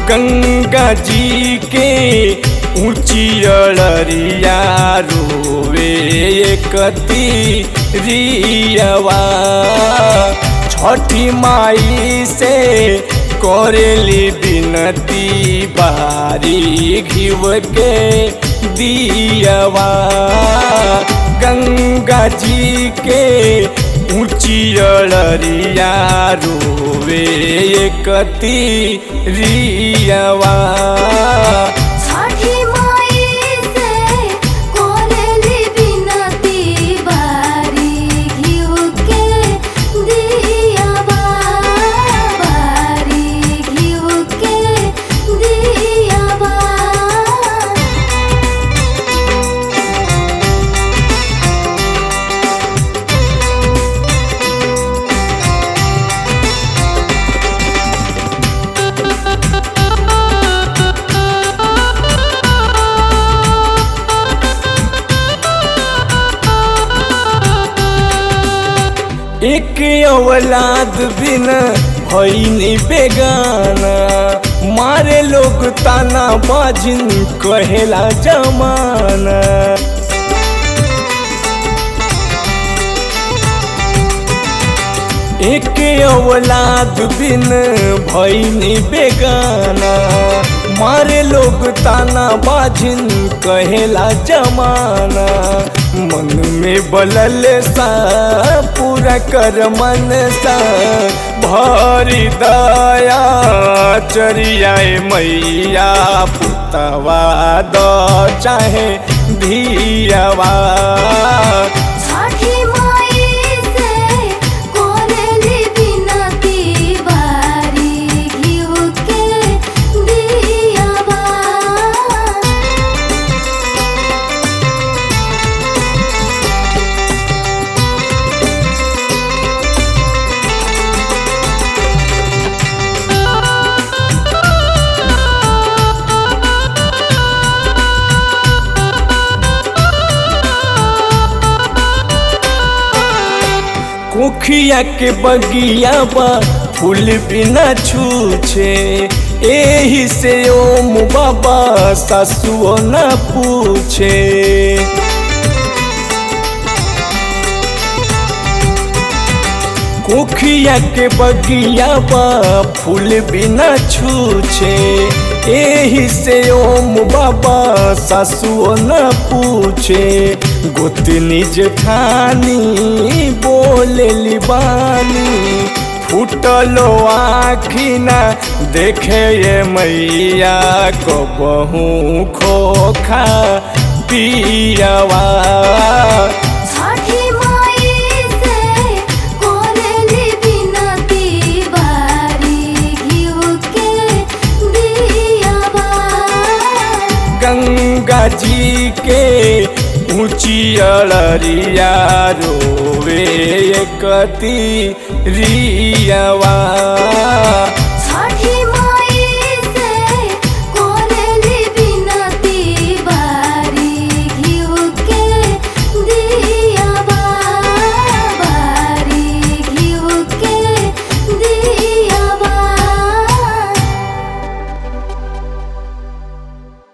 गंगा जी के ऊंची अड़रिया रोवे कती रियवा छठी माई से करेली बिनती बारी घिव के दियवा गंगा जी के ऊंची अड़रिया रोवे कती रियवा छठी माई से कोरेली बिनती बारी घिउ के दियावा बारी घिउ के दियावा एक औलाद बिन भईनी बेगाना मारे लोग ताना बाजिन कहेला जमाना एक औलाद बिन भईनी बेगाना मारे लोग ताना बाजिन कहेला जमाना मन में बलल सा पूरा कर मन सा भरी दया चरियाए मैया पुतवा द चाहे धियावा छठी माई से कोरेली बिनती बारी घिउ के दियावा कुखिया के बगिया बा फूल बिना छूछे एही से ओम बाबा सासुओ न पूछे कुखिया के बगिया बा फूल बिना छूछे एही से ओम बाबा सासुओ न पूछे गोतनी जेठानी बोलेली बानी फूटलो आखी ना देखे ये मैया को बहु खोखा पियावा छठी माई से कोरेली बिनती बारी घिउ के दियावा गंगा जी के ऊंची अड़रिया रोवे कती रियवा